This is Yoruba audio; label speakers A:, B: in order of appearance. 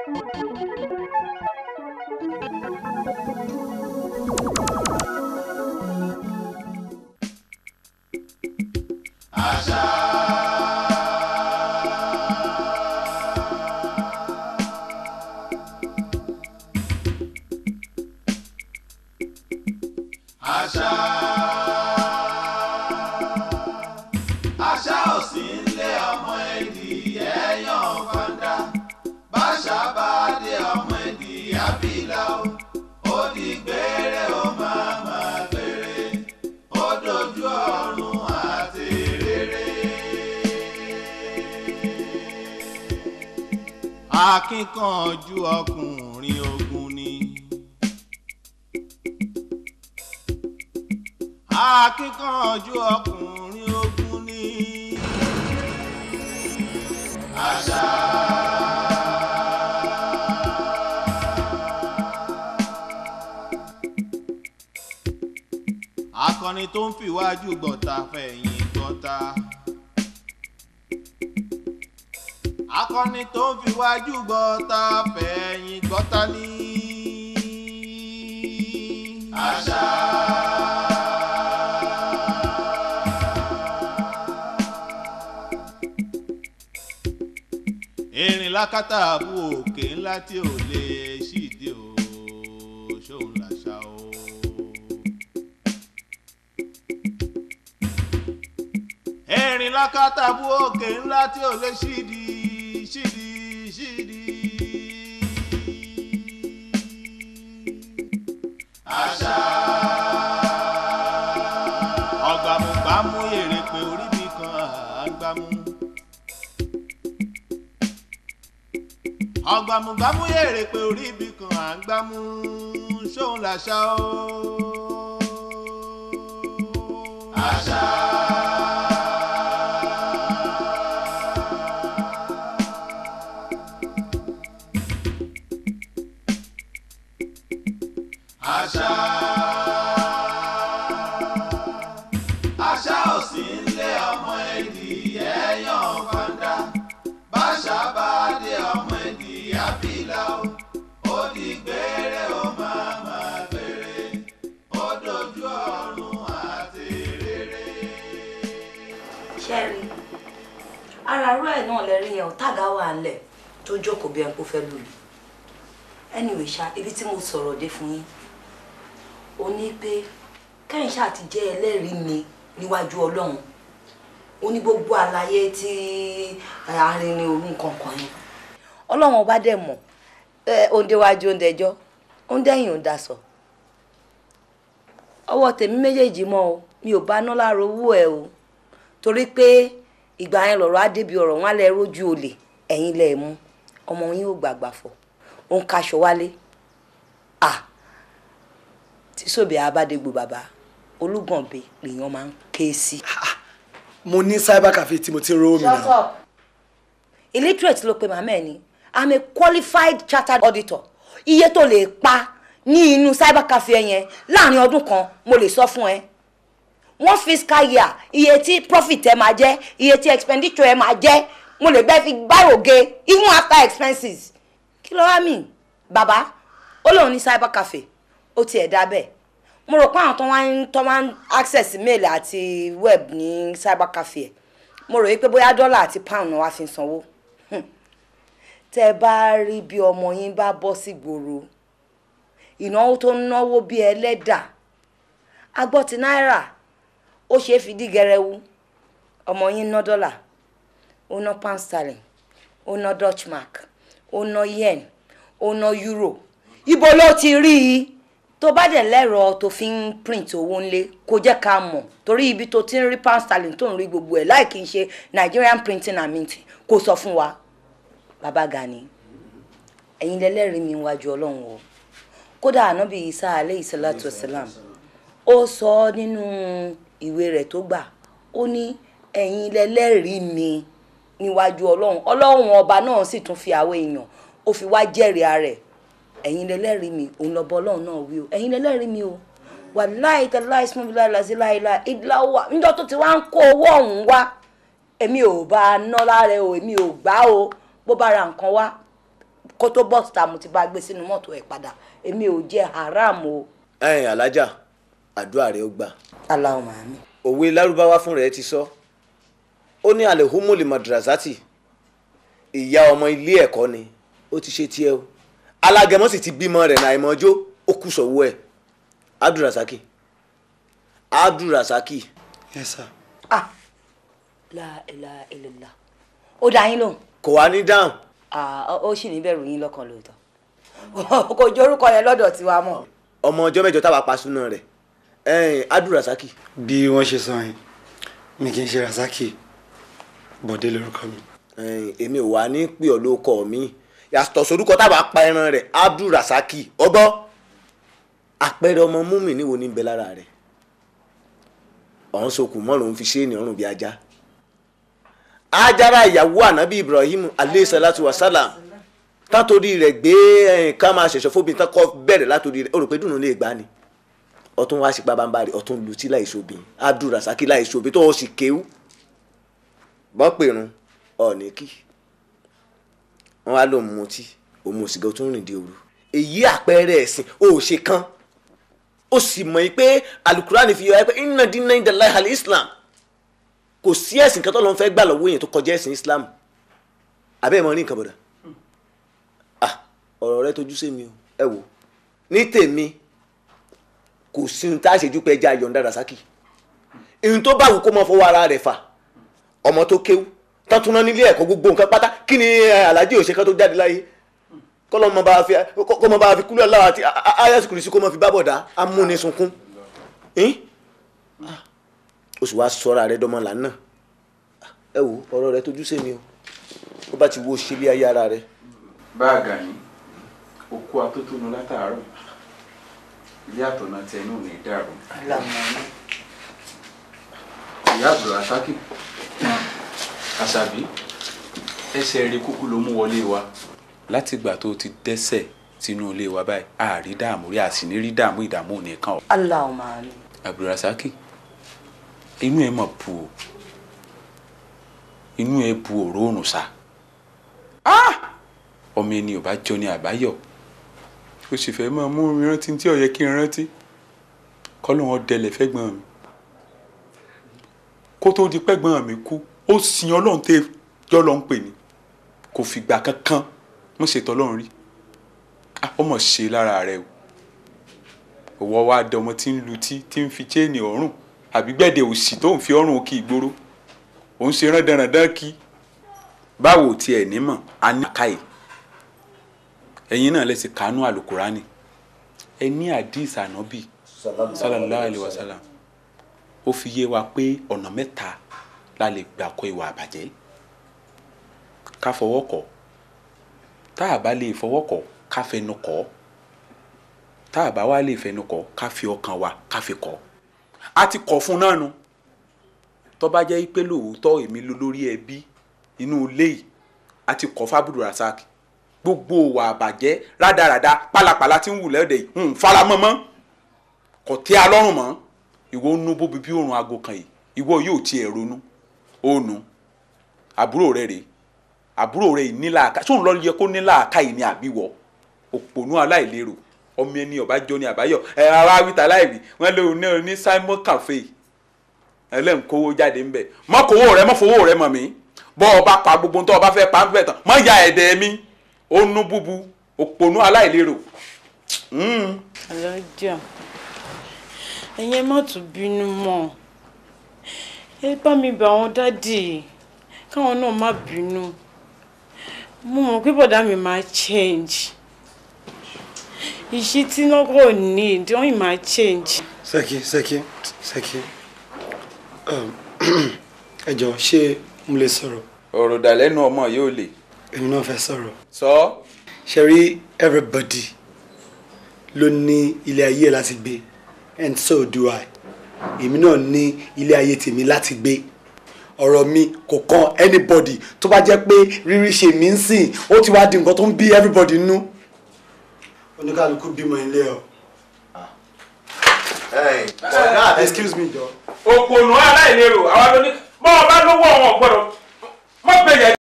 A: akíkanjú ọkùnrin ogun ni. akíkanjú ọkùnrin ogun ni. àṣà. akọni tó ń fìwájú gbọ̀ta fẹ̀yìn gbọ̀ta. akọni tó ń fiwájú gbọ́ta fẹ̀yìn gbọ́ta ní. àṣà. erin lákàtà àbú òkè ńlá tí ò lè ṣíde o ṣóun làṣà o. erin lákàtà àbú òkè ńlá tí ò lè ṣíde ṣídi ṣídi. àṣà. ọ̀gbàmùgbàmù èrè pé orí mi kan àgbàmù. ọ̀gbàmùgbàmù èrè pé orí mi kan àgbàmù ṣóun làṣà o. àṣà. àṣà. àṣà ò sí nílé ọmọ ẹdìyẹ yan fanda báṣà bá dé ọmọ ẹdìyẹ àbílà o ó di gbére ó máa máa gbére ó dojú ọ̀run àti rere.
B: ṣẹ́rí ara rú ẹ̀ náà lẹ́rí yẹn ọ̀tàgá wà ńlẹ̀ tó jókòó bí ẹni kó fẹ́ lù mí anyway ṣá ibi tí mo sọ̀rọ̀ dé fún yín ó ní pé kẹ́yìn ṣáà ti jẹ́ ẹlẹ́rìí mi níwájú ọlọ́run ó ní gbogbo àlàyé tí arìnrìn òru kankan yẹn ọlọ́run ọba dẹ̀ mọ̀ òǹdéwájú òǹdẹjọ́ òǹdẹ̀yìn òǹdàsọ ọwọ́ tèmi méjèèjì mọ́ o mi ò bá ná lára owó ẹ o torí pé ìgbà yẹn lọ̀rọ̀ á débi ọ̀rọ̀ wọn á lẹ rójú olè ẹ̀yin lẹ mú ọmọ yín ò gbàgbà fọ̀ ó ń kaṣọ wálé à tí sóbì abádégbò bàbá olúgànbẹ lèèyàn máa ń ké sí.
C: mo ní cyber cafe tí mo ti ń rówó mi
B: shut
C: náà.
B: up illiterate ló pe màmá ẹ ní i'm a qualified chartered auditor iye tó lè pa ní inú cyber cafe yẹn láàrin ọdún kan mo lè sọ fún ẹ one fiscal year iye tí profit ẹ máa jẹ iye tí expenditure ẹ máa jẹ mo lè bẹ́ẹ̀ fi gbáròge even after expenses kí ló wá mì bàbá ó lóun ní cyber cafe ó tiẹ̀ dá bẹ́ẹ̀ mo rò pé àwọn tó wá ń tó wá ń access mail àti web ní cyber cafe ẹ̀ mo rò wípé bóyá dọ́là àti pound náà wá fi ń sanwó Hmm. tẹ́ ẹ bá rí bí ọmọ yín bá bọ́ sí gbòòrò ìnáwó tó ń náwó bí ẹlẹ́dà agbọ́ ti náírà ó ṣeé fi dí gẹrẹwu ọmọ yín ná dọ́là ó ná pound sterling ó ná dutch mark ó ná yen ó ná euro ibo ló ti rí i tó bá dẹ̀ lẹ́rọ tó fi ń print owó ńlé kó jẹ́ ká mọ̀ torí ibi tó ti ń rí pound sterling tó ń rí gbogbo ẹ̀ láì kí n ṣe Nigerian printing and minting kó sọ fún wa bàbá Gani ẹ̀yin lẹ́lẹ́rìí mi wájú ọlọ́run o kódà ànábì Isa aleyhi salatu wasalam ó sọ ọ́ nínú ìwé rẹ̀ tó gbà ó ní ẹ̀yin lẹ́lẹ́rìí mi níwájú ọlọ́run ọlọ́run ọba náà sì tún fi àwọn èèyàn ó fi wá jẹ́rìí ara ẹ̀ ẹ̀yin lẹ́lẹ́rìí mi òun lọ́bọ ọlọ́run náà wí o ẹ̀yin lẹ́lẹ́rìí mi o wàláì tàláì sùnmùbíláì làzíláìlà ìdíláwà níjọ́ tó ti wá ń kó owó ọ̀hún wá èmi ò bá a ná lára o èmi ò gbà o bó bá ra nǹkan wá kó tó bọ́ síta mo ti bá gbé sínú mọ́tò ẹ̀ padà èmi ò jẹ haram o.
D: ẹ̀yin alájà àdúrà rẹ ó gbà
B: Allahumma àmín.
D: òwe lárúbáwá fún rẹ ti sọ ó ní alehumuli madrasati ìyá ọmọ ilé ẹ̀kọ́ ni ó ti ṣe tiẹ̀ o alágẹmọ sì ti bímọ rẹ̀ náà ìmọ̀jó ó kù sọ́wọ́ ẹ̀ abdulrasaki abdulrasaki
C: yes sir.
B: ah la ilaha illallah ó dá yín lóhùn
D: kò wá ní dáhùn
B: Ah, ó ó sì ní bẹ̀rù yín lọ́kàn lóòótọ́ kò jẹ́ orúkọ yẹn lọ́dọ̀ tiwa mọ́.
D: ọmọ ọjọ́ mẹ́jọ táwa pa súná rẹ̀ ẹ̀yin abdulrasaki
C: bí wọ́n ṣe sọ yẹn mi kì í ṣe rasaki bọ̀dé lórúkọ mi.
D: ẹ̀yin èmi ò wá ní pè ọ́ lóko mi yàtọ̀ sórúkọ táwa pa ẹran rẹ̀ abdulrasaki ọgbọ́ àpẹẹrẹ ọmọ múmi níwo ní bẹ lára rẹ̀ ọ̀hún sokùn mọ́rùn ún fi ṣé ní ọrùn bí ajá ajara ìyàwó ànábì ibrahim aleyhi salatu wa salam tátorí rẹ̀ gbé ẹ̀yìn ká máa ṣẹ̀ṣọ́ fóbi tán kọ́ bẹ̀rẹ̀ látòrí rẹ̀ ó rò pé dùnú lè gbá ni ọtún wá sí pabambari ọtún lutí láìsòbí abdulrasaki láìsòbí tó o sì kéwú bọ́ pèrún ọ̀ọ́nì kí wọ́n wá lóun mutí òun ò sì gẹ́ tún rìn dé òru èyí àpẹẹrẹ ẹ̀sìn ó ṣe kán ó sì mọ̀ yìí pé alukurani fi yọ ẹ pé inna dina inda Allahi al-islam kò sí ẹ̀sìn kan tó lọ́n fẹ́ gbà lọ́wọ́ èèyàn tó kọjá ẹ̀sìn islam abẹ́ ẹ̀ mọ̀ ní nǹkan bọ̀dà ah ọ̀rọ̀ rẹ tójú sí mi o ẹ wò ní tèmi kò sí ohun tá a ṣe ju pé ẹja yọ̀ǹda rasaki ihun tó bá wù kó mọ fọwọ́ ara rẹ̀ fà ọmọ tó kéwú tọ́túná nílé ẹ̀kọ́ gbogbo nǹkan pátá kí ni eh, alhaji òṣèkán tó jáde láyé kọ́lọ́ mọ bá a fi kọ́ mọ bá a fi kúlẹ̀ láwa àti ayásùkùrì sí kó mọ fi bá bọ̀dá amúnisùnkún oṣù wa sọ́ra rẹ dọ́mọ lànà ẹ wo ọ̀rọ̀ rẹ tójú sí mi o ó bá ti wo ṣílé ayé ara rẹ.
E: báàgà ní okú atótónu látàárọ̀ ilé àtọ̀nà tẹnu ò ní dàrú. ìyá abdulrasaki àṣàbí ẹsẹ̀ rí kúkú ló mú wọlé wa. látìgbà tó ti dẹ́sẹ̀ sínú ilé wa báyìí àárí dààmú rí àsìní rí dààmú ìdààmú nìkan o.
B: Allahumma àmín.
E: abdulrasaki inú ẹ mọ̀ bu o inú ẹ bu òróòrùn sa ọmọ ẹni ò bá jọ ní àbáyọ ó sì fẹ́ máa mú mi rántí tí ó yẹ kí n rántí kọ́lọ́hún dẹlẹ̀ fẹ́gbọ́n mi kó tó di pẹ́gbọ́n mi kú ó sin ọlọ́run tẹ́ jọ́ lọ́n pè ní kò fìgbà kankan mo ṣètò ọlọ́run rí Ah, ó mọ̀ ṣe lára rẹ o òwò wa dọmọ tí ń lutí tí ń fi chéènì ọrùn àbí gbẹ̀dẹ̀ òsì tó ń fi ọrùn òkè ìgboro òun ṣe rán dandan kí báwo tiẹ̀ nímọ̀ a ní àkàyè ẹ̀yin náà lẹ́sìn kánú àlùkùránì ẹ ní àdìs ànábì sallallahu alayhi wa sallam ó fi yé wa pé ọ̀nà mẹ́ta la lè gbà kọ ìwà àbàjẹ́ ká fọwọ́ kọ̀ tá a bá lè fọwọ́ kọ̀ ká fẹnu kọ̀ tá a bá wá lè fẹnu kọ̀ ká fi ọkàn wa ká fi kọ̀ a ti kọ̀ fún náà nu tó bá jẹ́ pé lóòótọ́ èmi ló lórí ẹbí inú ilé yìí a ti kọ̀ fábùdù rasaki gbogbo ìwà àbàjẹ́ rádaràda pálapàla tí ń wù lẹ́dẹ̀ yìí ń faramọ́ mọ́ kò tẹ́ a lọ́rùn mọ́ ìwọ ń nu bóbi bí òrùn aago kan yìí ìwọ yóò tiẹ̀ ronú ó nu àbúrò rẹ rèé àbúrò rẹ yìí nílà àká sóun lọ yẹ kó nílà àká yìí ní àbíwọ òpònú aláìlérò ọmọ ẹni ọbàjọ ní àbáyọ ẹ ara wíta láìwí wọn lé òun náà ní Simon Cafe ẹlẹ́nkówó jáde ńbẹ mọ́kòwó rẹ mọ́fowó rẹ mọ̀ mí bọ́ ọ bá pa gbogbo tó o bá fẹ́ pa ń bẹ̀ tán mọ́ ya ẹ̀dẹ̀ mi ó nú búbu òpònú aláìlérò. Mm.
F: alájà ẹ̀yin má tún bínú mọ́ ẹ bá mi bẹ̀ àwọn dádì káwọn náà má bínú mo mọ̀ pé bọ̀dá mi máa change ìṣí tí náà kò ní ìdí wọ́n yìí máa change.
C: Sẹ́kí Sẹ́kí Sẹ́kí um, ẹ jọ ṣé mo lè sọ̀rọ̀
E: ọ̀rọ̀ dàlẹ́nu ọmọ yóò lè
C: èmi náà fẹ́ sọ̀rọ̀
E: sọ
C: ṣe rí everybody ló ní ilé ayé láti gbé and so do I èmi náà ní ilé ayé tèmi láti gbé ọ̀rọ̀ mi kò kan anybody tó bá jẹ́ pé rírí ṣe mí ń sìn ó ti wá di nǹkan tó ń bí everybody nú oníkàlùkù bímọ ilé ọ
D: ọ̀gá
C: excuse me jọ.
E: òpònú aláìlérò àwa ló ní bọ́ọ̀ bá lówó ọ̀hún ọ̀gbọ́dọ̀ mọ̀ gbẹ̀yẹ̀